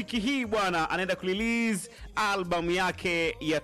wiki hii bwana anaenda kurelease albamu yake ya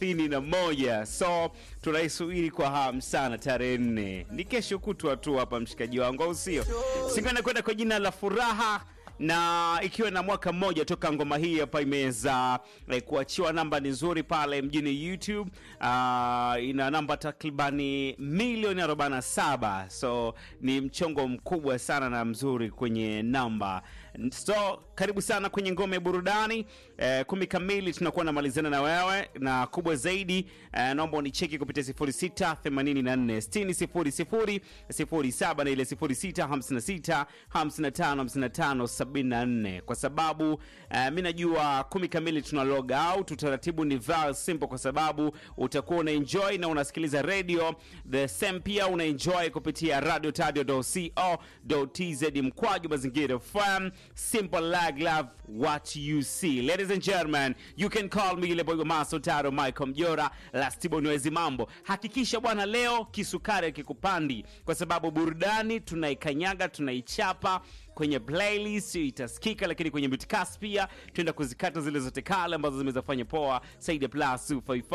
31 so tunaisubiri kwa hamu sana tarehe nne ni kesho kutwa tu hapa mshikaji wangu au sio singo inakwenda kwa jina la furaha na ikiwa na mwaka mmoja toka ngoma hii hapa imeweza eh, kuachiwa namba ni nzuri pale mjini youtube uh, ina namba takribani milioni 47 so ni mchongo mkubwa sana na mzuri kwenye namba so karibu sana kwenye ngome ya burudani eh, kumi kamili tunakuwa namalizana na wewe na kubwa zaidi eh, naomba unicheki kupitia 06 84 60 07 na ile 06 56 55 55 74 kwa sababu uh, mi najua kumi kamili tuna log out utaratibu ni very simple kwa sababu utakuwa una enjoy na unasikiliza radio the same pia una enjoy kupitia radio tadio tz mkwaju mazingira fm simple lag love what you see ladies and gentlemen you can call me ile boy maso taro michael mjora lastibo niwezi mambo hakikisha bwana leo kisukari akikupandi kwa sababu burudani tunaikanyaga tunaichapa kwenye playlist itasikika lakini kwenye bitcast pia tuenda kuzikata zile zote kale ambazo zimeweza kufanya poa saidi ya plus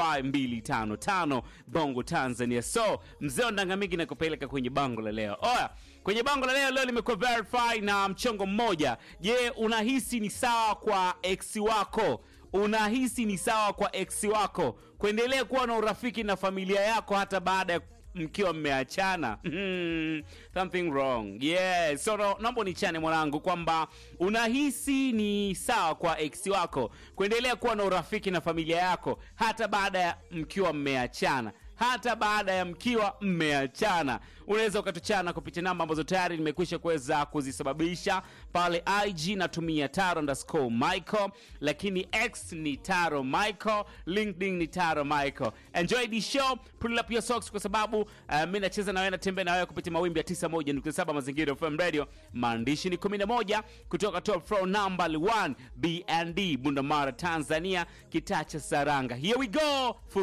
255 bongo tanzania so mzee wa ndangamigi nakupeleka kwenye bango la leo oya kwenye bango la leo leo limekuwa verify na mchongo mmoja je unahisi ni sawa kwa ex wako unahisi ni sawa kwa ex wako kuendelea kuwa na urafiki na familia yako hata baada ya mkiwa mmeachana hmm, something wrong yeah. so no, naomba nichane mwanangu kwamba unahisi ni sawa kwa ex wako kuendelea kuwa na urafiki na familia yako hata baada ya mkiwa mmeachana hata baada ya mkiwa mmeachana unaweza ukatuchana kupitia namba ambazo tayari nimekwisha kuweza kuzisababisha pale ig natumia taro underscore michael lakini x ni taro michael linkedin ni taro michael enjoy the show pull up your socks kwa sababu uh, mi nacheza na wewe natembea na wewe kupitia mawimbi ya 91.7 mazingira fm radio maandishi ni 11 kutoka top floor number 1 bnd bundamara tanzania kitaa cha saranga here we go